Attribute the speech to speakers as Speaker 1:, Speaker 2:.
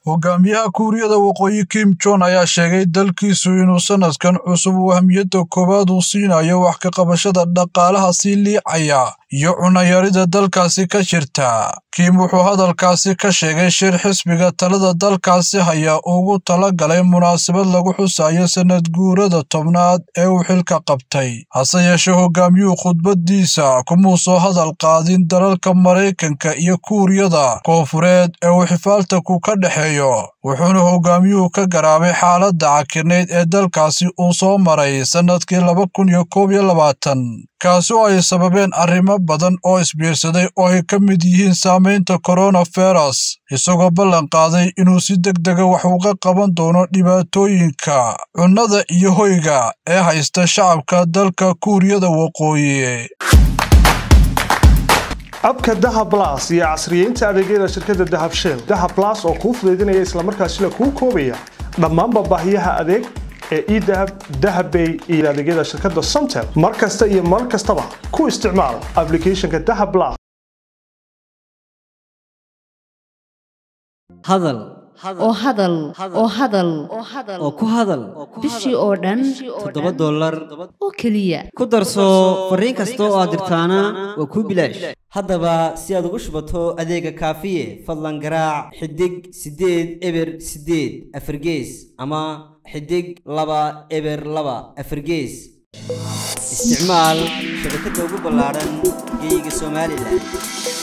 Speaker 1: hogaamiyaha kuuriyada waqooyi kim jon ayaa sheegay dalkiisu inuu sanadkan cusub uu ahmiyadda koowaad uu siinayo wax ka qabashada dhaqaalaha sii liicaya iyo cunayarida dalkaasi ka jirta kim wuxuu hadalkaasi ka sheegay shir xisbiga talada dalkaasi haya ugu tala galay munaasabad lagu xusayo sanad guurada tobnaad ee uu xilka qabtay hase yeeshee hogaamiyuhu khudbadiisa kumuu soo hadal qaadin dalalka maraykanka iyo kuuriyada koonfureed ee uu xifaaltanku ka dhexeeyo wuxuuna hogaamiyuhu ka garaabay xaaladda cakirnayd ee dalkaasi uu soo maray sannadkii laba kun iyo koob iyo labaatan kaasi oo ay sababeen arrimo badan oo isbiirsaday oo ay ka mid yihiin saamaynta koronavirus isagoo ballan qaaday inuu si deg dega wax uga qaban doono dhibaatooyinka cunnada iyo hoyga ee haysta shacabka dalka kuuriyada waqooyi
Speaker 2: abka dahab las iyo casriyeynta adeegyada shirkadda dahab shell dahab las oo kuu fudaydinaya islamarkaasina kuu koobaya dhammaanba baahiyaha adeeg ee edahab dahabbay iyo adeegyada shirkadda somtel mar kasta iyo mar kastaba ku isticmaal aplicathonka dahab las
Speaker 3: hadal
Speaker 4: oo hadal oo hadal
Speaker 3: oo ku hadal
Speaker 4: bishii oo dhan
Speaker 3: toddoba dollar
Speaker 4: oo keliya
Speaker 3: ku darso fariin kasta oo aad dirtaana waa kuu bilaash haddaba si aad ugu shubato adeega kaafiye fadlan garaac xidig siddeed eber siddeed afargees ama xidig laba eber laba afargees isticmaal shabakadda ugu ballaadhan geeyiga somalilan